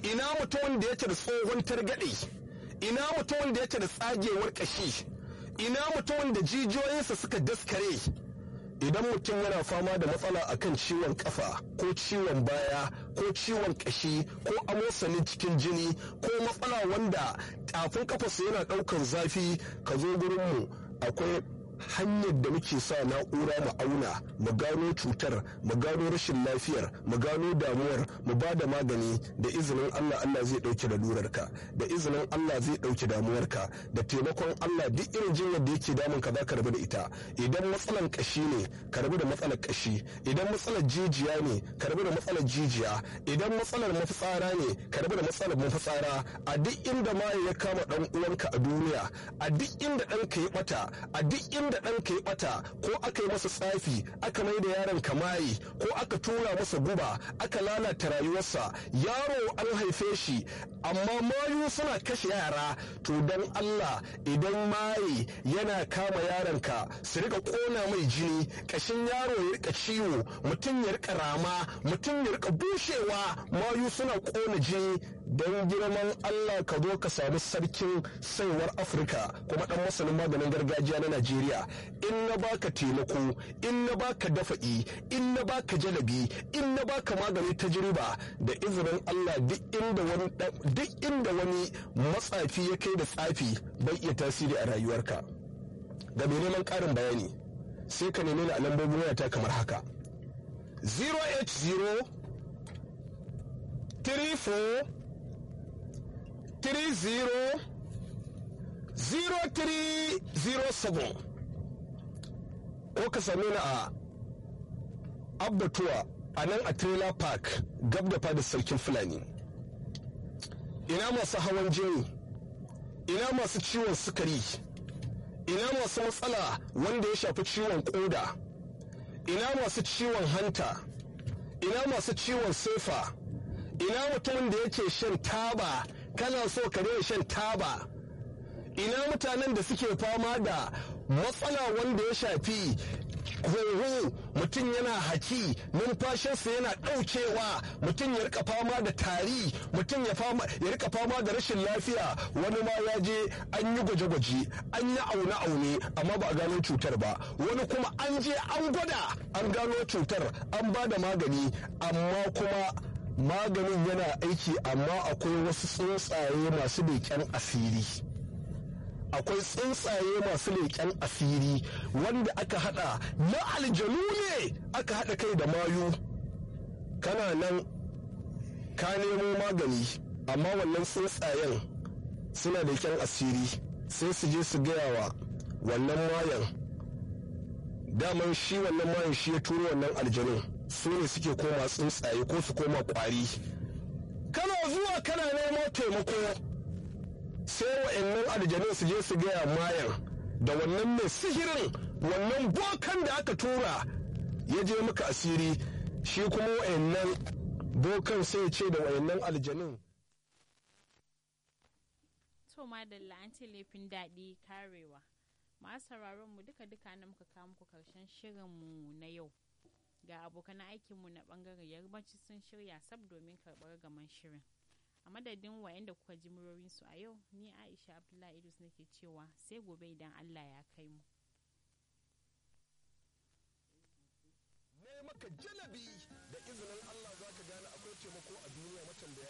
ina mutumin da yake da tsohon targaɗe ina mutumin da yake da tsagewar ƙashi ina mutumin da jijiyoyinsa suka daskare idan mutum yana fama da matsala akan ciwon kafa ko ciwon baya ko ciwon kashi ko amosanin cikin jini ko matsala wanda tafin kafarsa yana daukan zafi ka zo gurinmu akwai hanyar da muke sa na'ura mu auna mu gano cutar mu gano rashin lafiyar mu gano damuwar mu ba da magani da izinin Allah Allah zai dauke da lurarka da izinin Allah zai dauke damuwarka da taimakon Allah duk irin jinyar da yake damun ka zaka rabu da ita idan matsalan kashi ne ka rabu da matsalar kashi idan matsalar jijiya ne ka rabu da matsalar jijiya idan matsalar mafitsara ne ka rabu da matsalar mafitsara a duk inda maye ya kama dan uwanka a duniya a duk inda ɗanka ya bata a duk inda da ɗanka ya ɓata ko aka yi masa tsafi aka mai da yaron kamayi ko aka tura masa guba aka lalata rayuwarsa yaro an haife shi amma mayu suna kashe yara to don Allah idan maye yana kama yaronka su rika ƙona mai jini ƙashin yaro ya rika ciwo mutum ya rika rama mutum ya rika bushewa mayu suna ƙona jini don girman Allah ka zo ka samu sarkin saiwar Afirka kuma dan masanin maganin gargajiya na Najeriya in na baka taimako in na baka dafa'i in na baka jalabi in na baka magani tajriba da izinin Allah duk inda wani duk inda wani matsafi ya kai da tsafi bai iya tasiri a rayuwarka ga mai neman ƙarin bayani sai ka nemi a lambobin wayata kamar haka 080 34 30 0307 ko ka same ni a abbatuwa a nan a trailer park gab da fadar sarkin fulani ina masu hawan jini ina masu ciwon sukari ina masu matsala wanda ya shafi ciwon koda ina masu ciwon hanta ina masu ciwon sefa ina mutumin da yake shan taba kana so ka daina shan taba ina mutanen da suke fama da matsala wanda ya shafi huhu mutum yana haki numfashinsa yana ɗaukewa mutum ya rika fama da tari mutum ya rika fama da rashin lafiya wani ma ya je an yi gwaje-gwaje an yi aune-aune amma ba a gano cutar ba wani kuma an je an gwada an gano cutar an ba da magani amma kuma maganin yana aiki amma akwai wasu tsuntsaye masu leƙen asiri akwai tsuntsaye masu leƙen asiri wanda aka hada na aljanu ne aka hada kai da mayu kana nan ka nemo magani amma wannan tsuntsayen suna leƙen asiri sai su je su gaya wa wannan mayan daman shi wannan mayan shi ya turo wannan aljanun su ne suke koma tsuntsaye ko su koma kwari kana zuwa kana nemo taimako sai wa'annan aljanun su je su gaya mayan da wannan mai sihirin wannan bokan da aka tura ya je maka asiri shi kuma wa'annan bokan sai ce da wa'annan aljanun to madalla an ce laifin daɗi karewa masu sauraron mu duka duka na muka kawo muku karshen shirin mu na yau ga abokan aikinmu na bangaren yarbanci sun shirya sab domin karɓar gaman shirin a madadin wayanda kuka ji murorinsu a yau ni aisha abdullahi idris nake cewa sai gobe idan allah ya kai mu maka jalabi da izinin allah za ka gane akwai taimako a duniya macen da